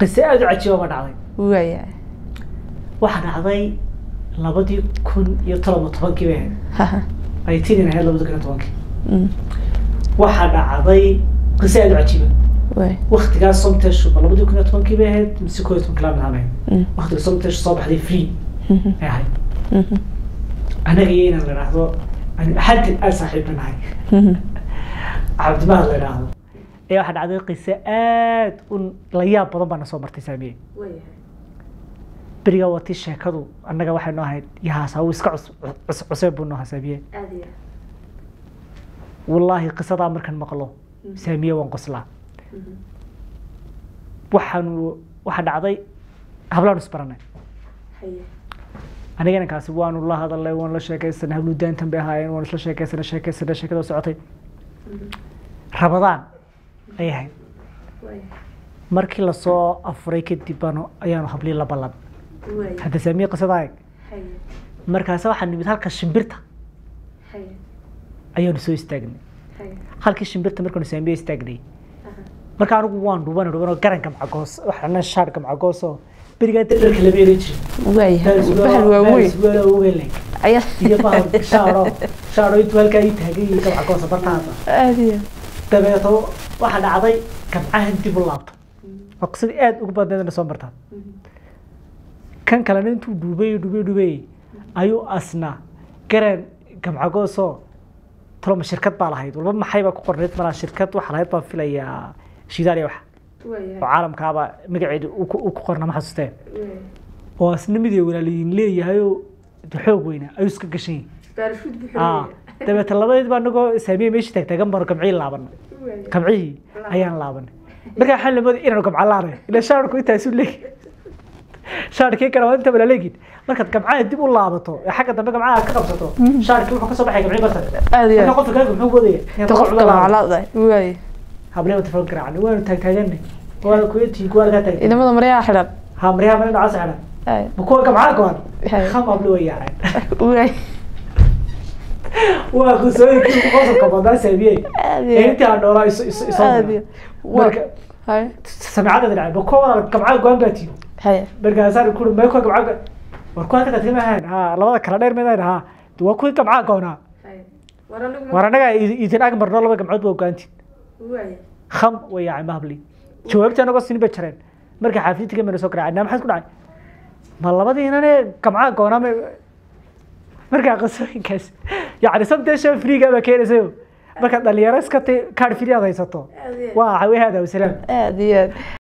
qiso aada u cajiiba ma dhacday waaya waxaa dhacday labadii kun iyo todoba tobankii bay ahayd haha ay tinin ahayd labadi kun iyo tobankii Mm. waxaa dhacday qiso aada u cajiiba waay waktigaas somteshu ma labadii kun iyo tobankii bay ahayd mise koo iyo tobankii laa midhaam ahayd Mm. waktiga somteshu soo baxday free Mhm. ay ahayd Mhm. anaga iyo inaan la idhaahdo aan xadin aada saaxiibna nahay Mhm. cabdimahad la idhaahdo ee waxaa dhacday qiso aad u la yaab badan baana soo martay saamiye berigaa watii sheekadu annaga waxay noo ahayd yahaasa uu iska cus- cus- cuseen buu noo ahaa saamiye wallaahi qisadaa markaan maqlo saamiye waan qoslaa waxaanu waxaa dhacday hablaanu isbaranay aniga inankaasi waanu la hadalnay waan la sheekaysanay hablu daantan bay ahaayeen waan isla sheekaysanay sheekaysanay sheekada socotay rabadaan ayay ahayd markii lasoo afuray kadib baanu ayaanu hablii la ballan hadda saamiye qisadaa eeg markaase waxaa nimid halka shimbirta ayaanu soo istaagnay halkii shimbirta markaanu saamiye istaagnay marka anigu waan dhuban dhubanoo garan gamcagoos waxaana shaar gamcagoosoo berigaa dad dharka lama eran jirin waaya bahal waaweyn waaweyn ayaa iyo bahal shaaro shaaro intuu halkaa ii taagay iyo gamcagoosa bartaada aada iyo dabeeto waxaa dhacday gamcahan dib u laabto waa qisadii aad ugu badneedna soo martaa kan kalena intuu dhuubay dhuubay dhuubay ayuu asna garan gamcagoosoo taloma shirkad baa lahayd walba maxay baa ku qornayd malaa shirkad waxaa lahayd baan filayaa shidaal iyo waxa oo caalamkaaba magaceedu uu ku uu ku qorna ma xasuustee oo asna mid ay walaaliyiin leeyahayoo de xoog weyna ayuu iska gashan yahay Ah, dabeeta labadeed baa anagoo saamiye meeshii taagtaagan baanu gamcihii laabanay gamcihii ayaan laabanay markaa waxaan lamooday inaanu gamca laanay ila shaarku intaasu leegi shaarkii kale waa inta balaleegin markaad gamcaha dib u laabato ee xagga dambe gamcaha aad ka qabsato shaarkii wuxuu kasoo baxay gamcii bartan aada iyo marka qofka kaaga muxuu wadaya ta qofka maclaadahay waaya hableeba telefon garaacnay waanu taagtaaganay waana kuyatii kuwa lagaa taagtay inamada maryaha xidhan ha maryaha meel dhacaas xidhan Ay, ma kuwa gamcaha goan Hay. kham hable way yaaceen waaya waa qisooyinkii qosolka badnaa saamiyey aada ee iyo intii aan noolaa iso iso isoo aada iyo mara. marka hay samicada dhacay ma kuwa gamcaha goan baa tiyo hay markaasaan kuri ma kuwa gamcaha war kuwa halka tagtay maahan ha labada kala dheer midaan ha de waa kuwii gamcaha goonaa war annaga idin ag marno laba gamcood baa ogaantiin kham way yaacay mahabli jawaabtii anagoo sinin bay jareen marka xaafidtiga mana soo garaacay naa maxaad ku dhacay ma labadiinane gamcaha goonaa ma markaa qisooyinkaas yacni sabteesha friiga baa keenaysayo markaad dhalinyaro iska tay kaadh fili aad haysato waa waxawey hada wasalaam aada iyo aad